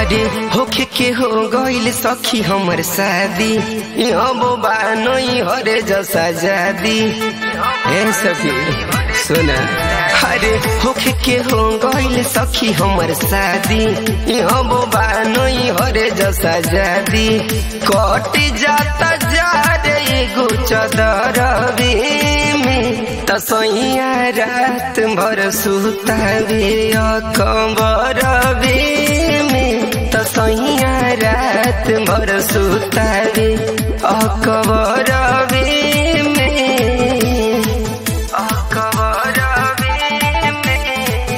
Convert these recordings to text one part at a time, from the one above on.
अरे होखे के हो गइल सखी हमर शादी अब बानई हरे जसा जादी ए सखी सुना अरे होखे के हो गइल सखी हमर शादी अब बानई हरे जसा जादी कट जाता जा रे एगो चदरवे में तसैया रात भर सुतावे अकबरवे में तसैया रात भर सुतावे अकबरवे में अकबरवे में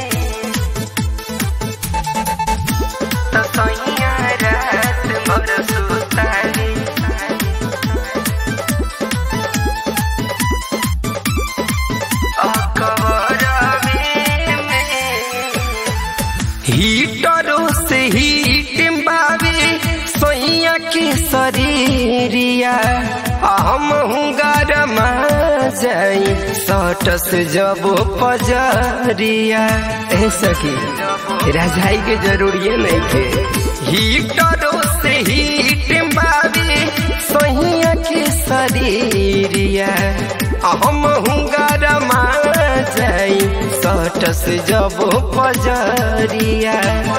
तसैया रात भर सुतावे हीटरों से हीट बावे सोइया के शरीरिया हम गरमा जाई सटस जब पजरिया ए सखी राजाई के जरूरी नहीं थे हीटरों से हीट बावे सोइया के शरीरिया हम गरमा जाई सटस जब पजरिया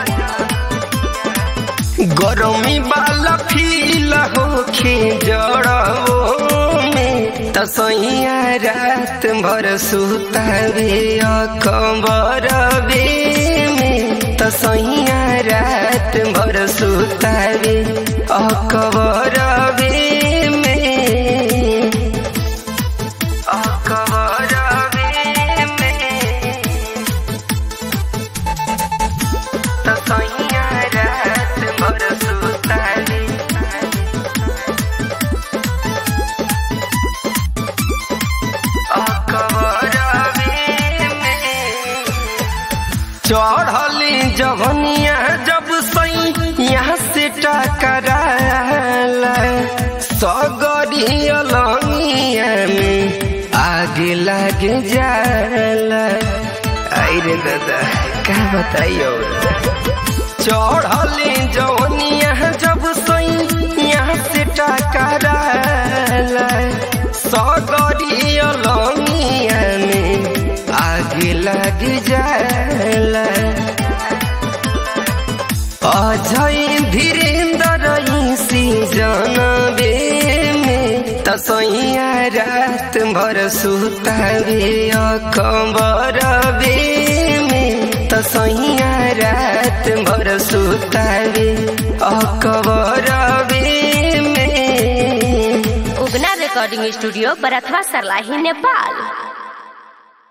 गरमी वाला फील होखे जड़ो में तसैया रात भर सुतावे अकबरवे में तसैया रात भर सुतावे अकबरवे में अकबरवे में तसैया रात भर सुतावे चढ़ली जवनिया जब सही यहाँ से टकराल सगरी अलंगिया में आगे लागे जाल आई रे दादा का बताइयो चढ़ली जवनिया जब सही यहाँ से टकराल सगरी अलंगिया में आगे लग जाला अजय धीरेन्द्र सी जनबे में तसैया रात भर सुतावे अकबरबे में तसैया रात भर सुतावे अकबरबे में उगना रिकॉर्डिंग स्टूडियो बरथवा सरलाही नेपाल